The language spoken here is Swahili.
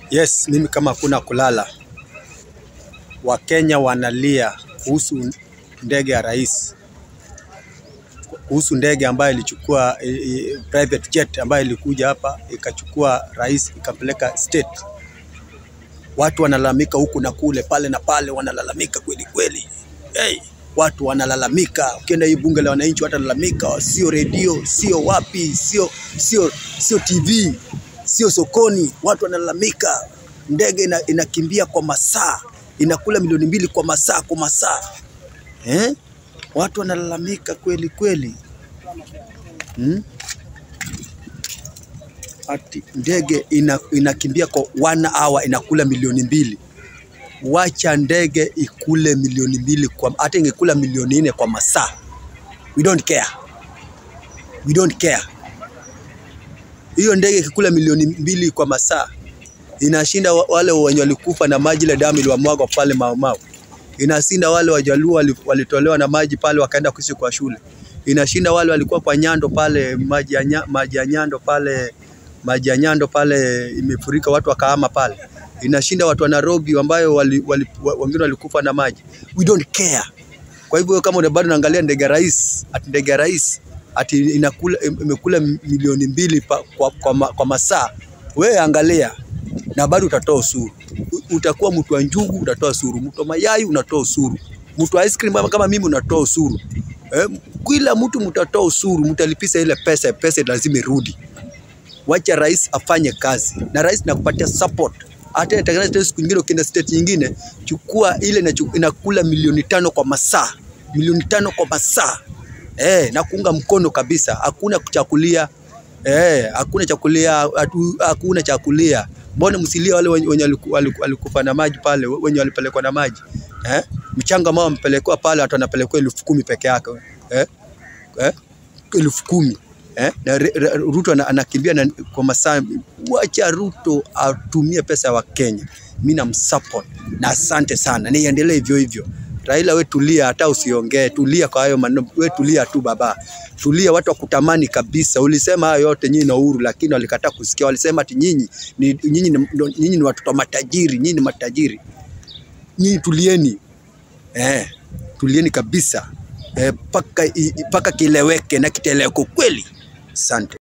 Yes, mimi kama hakuna kulala, Wakenya wanalia kuhusu ndege ya rais, kuhusu ndege ambayo ilichukua i, i, private jet ambayo ilikuja hapa ikachukua rais ikapeleka state. Watu wanalalamika huku na kule, pale na pale, wanalalamika kweli kweli. Hey, watu wanalalamika. Ukienda hii bunge la wananchi watalalamika, sio redio, sio wapi, sio sio sio TV, sio sokoni. Watu wanalalamika, ndege ina, inakimbia kwa masaa, inakula milioni mbili kwa masaa kwa masaa eh? Watu wanalalamika kweli kweli hmm? Ati ndege ina, inakimbia kwa one hour inakula milioni mbili. Wacha ndege ikule milioni mbili kwa, hata ingekula milioni nne kwa masaa, we don't care, we don't care. Hiyo ndege ikikula milioni mbili kwa masaa inashinda wa- wale wenye walikufa na maji ile damu iliwamwagwa pale Mau Mau. Inashinda wale wajaluo wali- walitolewa na maji pale wakaenda kuishi kwa shule. Inashinda wale walikuwa kwa Nyando pale maji ya nya- maji ya Nyando pale maji ya Nyando pale imefurika watu wakahama pale. Inashinda watu wa Nairobi ambayo wali, wali, wa- wengine walikufa na maji. We don't care. Kwa hivyo kama una bado unaangalia ndege ya rais, ati ndege ya rais ati inakula imekula milioni mbili pa, kwa, kwa, ma- kwa masaa, wewe angalia na bado utatoa ushuru. U- Utakuwa mtu wa njugu utatoa ushuru, mtu wa mayai unatoa ushuru, mtu wa ice cream kama- kama mimi unatoa ushuru. Eh, kila mtu mtatoa ushuru, mtalipisha ile pesa, pesa lazima irudi. Wacha rais afanye kazi, na rais nakupatia support. Hata itatengeneza tena siku nyingine, ukienda state nyingine, chukua ile inachu- inakula milioni tano kwa masaa, milioni tano kwa masaa eh, na kuunga mkono kabisa. Hakuna kuchakulia eh, hakuna chakulia, hatu- hakuna chakulia. Mbona msilie wale wenye wenye waliku- waliku- walikufa na maji pale, wenye walipelekwa na maji eh? Mchanga ambao wamepelekwa pale, watu wanapelekwa elfu kumi peke yake eh? eh? elfu kumi eh? na Re- Re- Ruto ana- anakimbia na, kwa masaa. Wacha Ruto atumie pesa ya Wakenya, mi namsupport na asante sana, niendelee hivyo hivyo. Raila, we tulia, hata usiongee, tulia kwa hayo maneno, we tulia tu baba, tulia. Watu wakutamani kabisa. Ulisema hayo yote nyinyi na Uhuru, lakini walikataa kusikia. Walisema ati nyinyi ni nyinyi ni, ndo- nyinyi ni watoto wa matajiri, nyinyi ni matajiri. Nyinyi tulieni, eh, tulieni kabisa eh, paka, i- i- paka kileweke na kiteleko kweli. Asante.